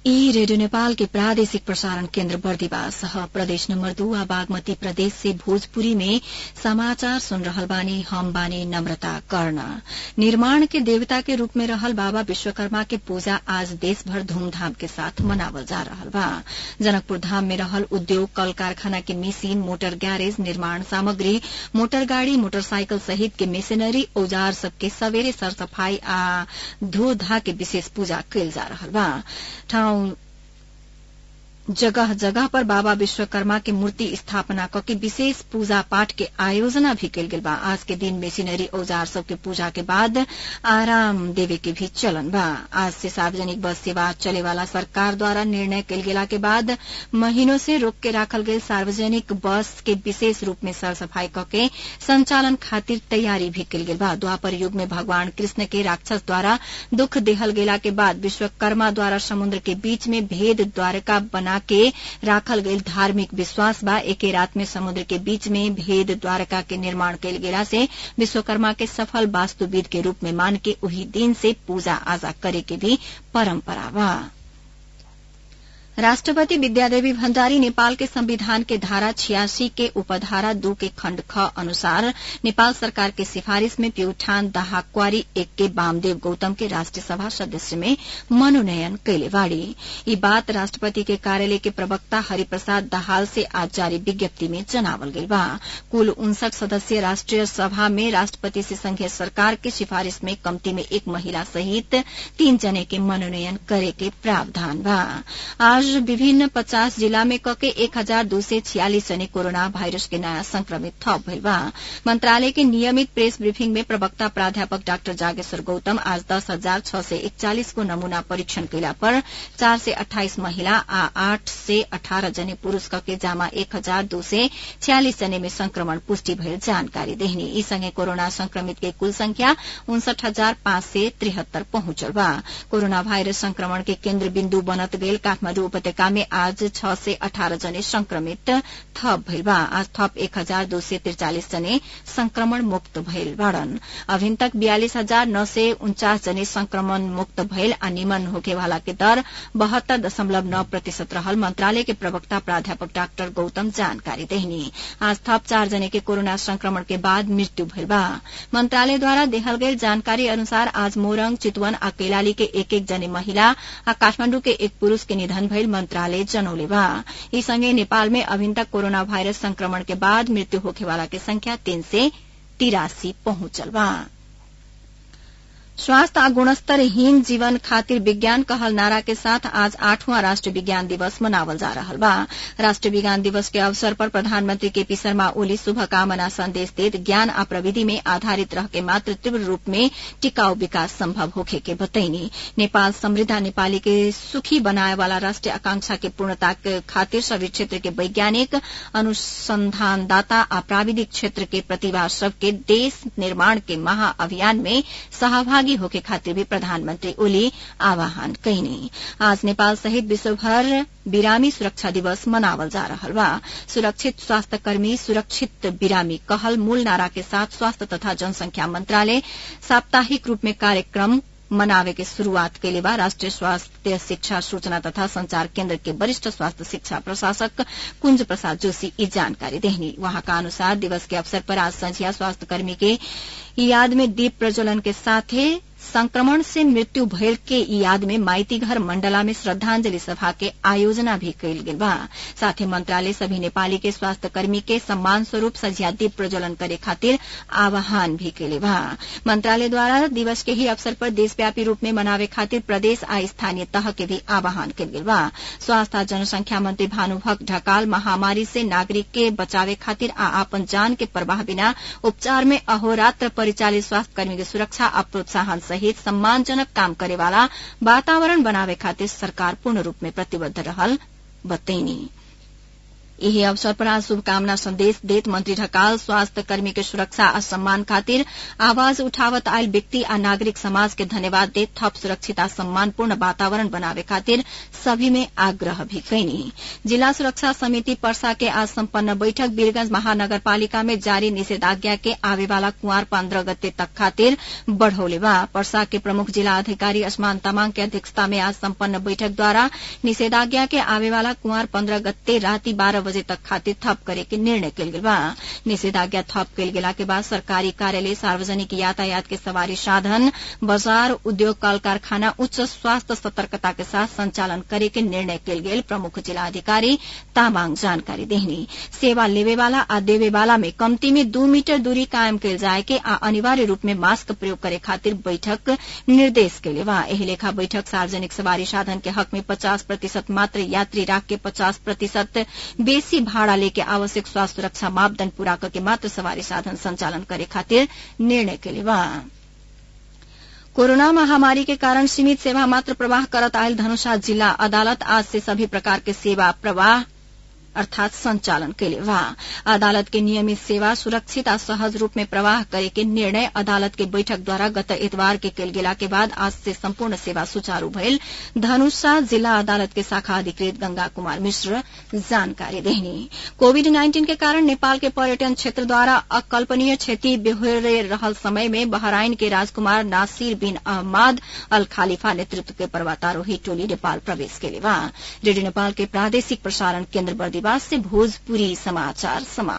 ई रेडियो नेपाल के प्रादेशिक प्रसारण केन्द्र बर्दिवास ह प्रदेश नम्बर दू आ बागमती प्रदेश से भोजपुरी में समाचार सुन रहल बानी हम बानी नम्रता कर्ण निर्माण के देवता के रूप में रहल बाबा विश्वकर्मा के पूजा आज देशभर धूमधाम के साथ मनावल जा रहल बा जनकपुर धाम में रहल उद्योग कल कारखाना के मिशीन मोटर गैरेज निर्माण सामग्री मोटर गाड़ी मोटरसाइकिल सहित के मशीनरी औजार सबके सवेरे सरसफाई आ धो धा के विशेष पूजा कयल जा रहल बा ठाउँ जगह जगह पर बाबा विश्वकर्मा के मूर्ति स्थापना करके विशेष पूजा पाठ के आयोजना भी कल गेल बा आज के दिन मशीनरी औजार सबके पूजा के बाद आराम देवे के भी चलन बा आज से सार्वजनिक बस सेवा चले वाला सरकार द्वारा निर्णय कल गेला के बाद महीनों से रोक के राखल गये सार्वजनिक बस के विशेष रूप में सर सफाई करके संचालन खातिर तैयारी भी कल गेल बा द्वापर युग में भगवान कृष्ण के राक्षस द्वारा दुख देहल गेला के बाद विश्वकर्मा द्वारा समुद्र के बीच में भेद द्वारका बना के राखल गईल धार्मिक विश्वास बा एके रात में समुद्र के बीच में भेद द्वारका के निर्माण कयल गेला से विश्वकर्मा के सफल वास्तुविद के रूप में मान के उही दिन से पूजा आजा करे के भी परंपरा बा राष्ट्रपति विद्यादेवी भण्डारी नेपाल के संविधान के धारा छियासी के उपधारा दू के खण्ड ख अनुसार नेपाल सरकार के सिफारिश में प्यूठान दहाक्वारी एक के वामदेव गौतम के राष्ट्रीय सभा सदस्य में मनोनयन कैले बाड़ी ई बात राष्ट्रपति के कार्यालय के प्रवक्ता हरिप्रसाद दाहाल से आज जारी विज्ञप्ति में जनावल गईल बा कुल उनसठ सदस्यीय राष्ट्रीय सभा में राष्ट्रपति से संघीय सरकार के सिफारिश में कम्ती में एक महिला सहित तीन जने के मनोनयन करे के प्रावधान बा आज विभिन्न पचास जिला में कके एक हजार दो सय छियालिस जने कोरोना भाइरस के नयाँ संक्रमित थप भइल बा मंत्रालय के नियमित प्रेस ब्रीफिंग में प्रवक्ता प्राध्यापक डाक्टर जागेश्वर गौतम आज दस हजार छ सय एकचालिस को नमूना परीक्षण कैला पर चार सय अठाइस महिला आ आठ से अठारह जने पुरूष कके जामा एक हजार दो सय छियालिस जने में संक्रमण पुष्टि भइल जानकारी देहनी यी सँगै कोरोना संक्रमित के कुल संख्या उनसठ हजार पाँच सय त्रिहत्तर पहुंचल बा कोरोना भाइरस संक्रमण के केन्द्र बिन्दु बनत गईल काठमाडौँ उपत्यका में आज छ सय अठारह जने संक्रमित थप भइल बा आज थप एक हजार दो सय त्रिचालिस जने संक्रमण मुक्त भइल बाड़न अभिन तक बयालिस हजार नौ सय उन्चास जने संक्रमण मुक्त भइल आ निमन होकेवाला के दर बहत्तर दशमलव नौ प्रतिशत रहल मंत्रालय के प्रवक्ता प्राध्यापक डाक्टर गौतम जानकारी देहनी आज थप चार जने के कोरोना संक्रमण के बाद मृत्यु भइल बा मंत्रालय द्वारा देहल गईल जानकारी अनुसार आज मोरङ चितवन आ कैलाली के एक एक जने महिला आ काठमाण्डु के एक पुरूष के निधन भइल मंत्रालय जनौले बा यी सँगै नेपाल में अभिन तक कोरोना भाइरस संक्रमण के बाद मृत्यु होखेवाला के संख्या तीन सय तिरासी पहुंचल बा स्वास्थ्य आ गुणस्तरहीन जीवन खातिर विज्ञान कहल नारा के साथ आज आठवां राष्ट्रीय विज्ञान दिवस मनावल जा रहल बा राष्ट्रीय विज्ञान दिवस के अवसर पर प्रधानमंत्री केपी शर्मा ओली शुभकामना संदेश देत ज्ञान आ प्रविधि में आधारित रह के मात्र तीव्र रूप में टिकाऊ विकास संभव होखे के बतैनी नेपाल समृद्ध नेपाली के सुखी बनाए वाला राष्ट्रीय आकांक्षा के पूर्णता के खातिर सभी क्षेत्र के वैज्ञानिक अनुसंधानदाता आ प्राविधिक क्षेत्र के प्रतिभा सबके देश निर्माण के महाअभियान में सहभागी होके खातिर भी प्रधानमंत्री ओली आह्वान कैनी आज नेपाल सहित विश्वभर बिरामी सुरक्षा दिवस मनावल जा रहल बा सुरक्षित स्वास्थ्य कर्मी सुरक्षित बिरामी कहल मूल नारा के साथ स्वास्थ्य तथा जनसंख्या मंत्रालय साप्ताहिक रूप में कार्यक्रम मनावे के शुरूआत कैले बा राष्ट्रीय स्वास्थ्य शिक्षा सूचना तथा संचार केन्द्र के वरिष्ठ स्वास्थ्य शिक्षा प्रशासक कुंज प्रसाद जोशी ई जानकारी देहनी वहाँका अनुसार दिवस के अवसर पर आज संझिया स्वास्थ्य कर्मी के याद में दीप प्रज्वलन के साथे संक्रमण से मृत्यु भयल के याद में माइतीघर मंडला में श्रद्धांजलि सभा के आयोजना भी कैल गेल बा साथे मंत्रालय सभी नेपाली के स्वास्थ्य कर्मी के सम्मान स्वरूप सझिया दीप प्रज्वलन करे खातिर आह्वान भी कैले बा मंत्रालय द्वारा दिवस के ही अवसर पर देशव्यापी रूप में मनावे खातिर प्रदेश आ स्थानीय तह के भी आह्वान कैल गेल बा स्वास्थ्य आ जनसंख्या मंत्री भानुभक्त ढकाल महामारी से नागरिक के बचावे खातिर आ आपन जान के परवाह बिना उपचार में अहोरात्र परिचालित स्वास्थ्य कर्मी के सुरक्षा आ प्रोत्साहन सहित सम्मानजनक काम करे वाला वातावरण बनावे खातिर सरकार पूर्ण रूप में प्रतिबद्ध रहल बतैनी यही अवसर पर आज शुभकामना संदेश देत मंत्री ढकाल स्वास्थ्य कर्मी के सुरक्षा आ सम्मान खातिर आवाज उठावत आयल व्यक्ति आ नागरिक समाज के धन्यवाद देत थप सुरक्षित आ सम्मानपूर्ण वातावरण बनावे खातिर सभी में आग्रह भी कैनी जिला सुरक्षा समिति पर्सा के आज सम्पन्न बैठक वीरगंज महानगरपालिका में जारी निषेधाज्ञा के आवे वाला कुंवर पन्द्रह गते तक खातिर बढ़ौले बा पर्सा के प्रमुख जिला अधिकारी असमान तमांग के अध्यक्षता में आज सम्पन्न बैठक द्वारा निषेधाज्ञा के आवे वाला कुंवर पन्द्रह गते राति बारह बजे तक खातिर थप करे के निर्णय कल गेल बा निषेधाज्ञा थप कल गेला के बाद सरकारी कार्यालय सार्वजनिक यातायात के सवारी साधन बाजार उद्योग कल कारखाना उच्च स्वास्थ्य सतर्कता के साथ संचालन करे के निर्णय कल गेल प्रमुख जिला अधिकारी तामाङ जानकारी देहनी सेवा लेवे वाला आ देवे वाला में कम्ती में दू मीटर दूरी कायम कल जाए के आ अनिवार्य रूप में मास्क प्रयोग करे खातिर बैठक निर्देश केले बा एही लेखा बैठक सार्वजनिक सवारी साधन के हक में पचास प्रतिशत मात्र यात्री राख के पचास प्रतिशत बेसी भाड़ा लेके आवश्यक स्वास्थ्य सुरक्षा मापदण्ड पूरा करके मात्र सवारी साधन संचालन करे खातिर निर्णय केले बा कोरोना महामारी के कारण सीमित सेवा मात्र प्रवाह करत आयल धनुषा जिला अदालत आज से सभी प्रकार के सेवा प्रवाह अर्थात संचालन कैले बा अदालत के नियमित सेवा सुरक्षित आ सहज रूप में प्रवाह करे के निर्णय अदालत के बैठक द्वारा गत इतवार के कल गेला के बाद आज से संपूर्ण सेवा सुचारू भइल धनुषा जिला अदालत के शाखा अधिकृत गंगा कुमार मिश्र जानकारी देहनी कोविड नाइन्टीन के कारण नेपाल के पर्यटन क्षेत्र द्वारा अकल्पनीय क्षति बेहोरे रहल समय में बहराइन के राजकुमार नासिर बिन अहमद अल खालिफा नेतृत्व के पर्वतारोही टोली नेपाल प्रवेश केले बा रेडियो नेपाल के प्रादेशिक प्रसारण केन्द्र बर्दी से भोजपुरी समाचार समाप्त